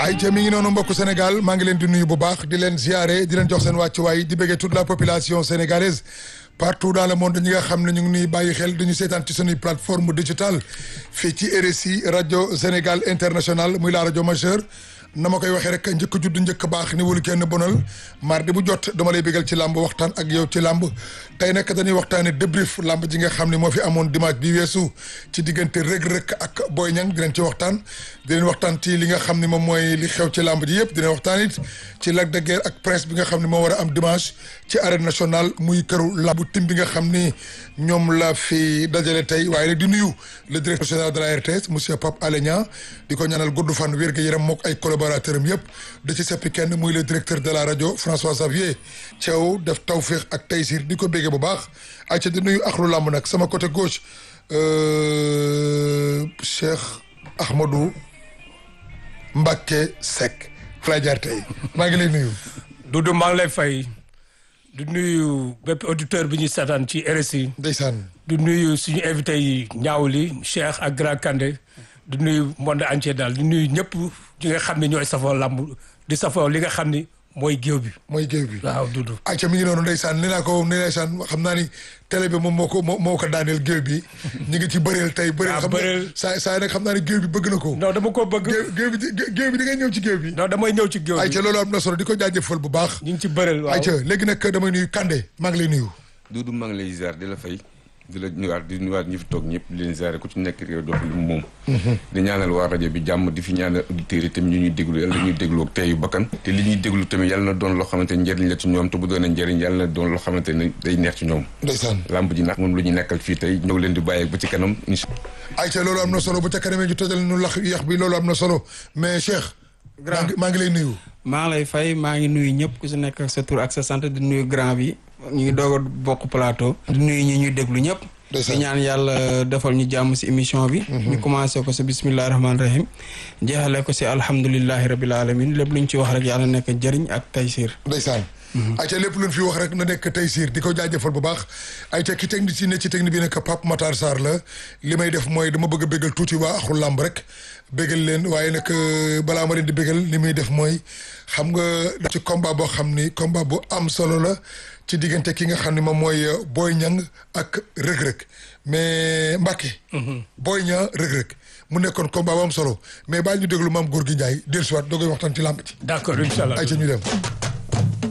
ay ca mi ngi noonu mbokku Sénégal maa ngi leen di nuyu bu baax di leen ziare di leen jox seen wàccuwaay di bëggee toute la population sénégalaise partout dans le monde ñi nga xam ne ñu ngi nuy bàyyi xel dañu seetaan ci sunuy plateforme digitale fii ci RSI rajo Sénégal international muy la rajo majeure na ma koy waxee rek njëkk judd njëkk baax ni wulu kenn bonal mardi bu jot dama lay bégal ci làmb waxtaan ak yow ci làmb tey nag dañuy waxtaane débrief làmb ji nga xam ne moo fi amoon dimanche bi weesu ci diggante rëg-rëg ak Boy Niang dinañ ci waxtaan dinañ waxtaan ci li nga xam ne moom mooy li xew ci làmb ji yëpp dinañ waxtaan it ci Lac de Guiers ak Prince bi nga xam ne moo war a am dimanche ci arène nationale muy këru làmbu tim bi nga xam ni ñoom la fi dajale tey waaye nag di nuyu le directeur général de la RTS monsieur Pape Alé Niang di ko ñaanal gudd fan wér gu yaram mook ay collaborateur am yëpp da ci seppi kenn muy le directeur de la rajo François Xavier Thiaw def tawféex ak taysir di ko béggee bu baax ay ca di nuyu axlu làmb nag sama côté gauche Cheikh Ahmadou Mbacké Seck fala jaar tey maa ngi lay nuyu Doudou maa ngi lay fay du nuyu bépp auditeur bi ñuy seetaan ci RSI ndeysaan du nuyu suñu invité yi ñaaw li Cheikh ak Grand Kandé du nuyu monde entier daal du nuyu ñëpp ñi nga xam ne ñooy safoo làmb di safoo li nga xam ni mooy géew bi mooy géew bi waaw Doudou ayca mi ngi noonu ndeysaan nee naa ko nee ndeysaan xam naa ni télé bi moom moo ko moo ko daaneel géew bi ñu ngi ci bëreel tey bëreel xam bëreel. nga saa saa nag xam naa ni géew bi bëgg na ko non dama ko bëgg géew géew bi géew bi di ngay ñëw ci géew bi non damay ñëw ci géew bi ayca loolu am na solo di ko jaajëfal bu baax ñu ngi ci bëreel waaw ayca léegi nag damay nuyu Kandé maa ngi lay nuyu Doudou maa ngi lay ziar di la fay di la nuyuwaat di nuyuwaat ñi fi toog ñëpp di leen ziare ku ci nekk réew dox lu mu moom di ñaanal waa rajo bi jàmm di fi ñaanal auditeurs yi tamit ñu ñuy déglu yàlla ñuy déglu ak teeyu bakkan te li ñuy déglu tamit yàlla na doon loo xamante ne njëriñ la ci ñoom te bu doon njëriñ yàlla na doon loo xamante ne day neex ci ñoom ndeysaan làmb ji nag moom lu ñu nekkal fii tey ñëw leen di bàyyi ba ci kanam incha ayca loolu am na solo bu ca kanamee ñu tojal nu lax yax bi loolu am na solo mais Cheikh maa ngi maa ngi lay nuyu maa ngi lay fay maa ngi nuyu ñëpp ku si nekk ak sa tur ak sa sant di nuyu grand bi ñu ngi doog a bokk plateau. di nuyu ñi ñuy déglu ñëpp. Ndeysaan. di ñaan yàlla defal ñu jàmm si émission bi. ñu commencé ko si bisimilah rahmaani rahim. jeexale ko si alhamdulilahi rabil alamin lépp lu ñu ci wax rek yàlla nekk njëriñ ak taysir. ndeysaan ayca lépp luñ fi wax rek na nekk tey siir di ko jaajëfal bu baax ayca ki technique ci ne ci technique bi nekk Pape Matar Sarr la li may def mooy dama bëgg a bégal tuuti waa axul làmb rek bégal leen waaye nag euh, balaa ma leen di bégal li muy def mooy xam nga ci combat boo xam ni combat bu am solo la ci diggante ki nga xam ni moom mooy euh, Boy Niang ak Reug-Reug mais Mbacké Boy Niang Reug-Reug mu nekkoon combat bu am solo mais baal ñu déglu maam góor gi Ndiaye dellusiwaat doo koy waxtaan ci làmb ci d'accord incha allah ayca ñu dem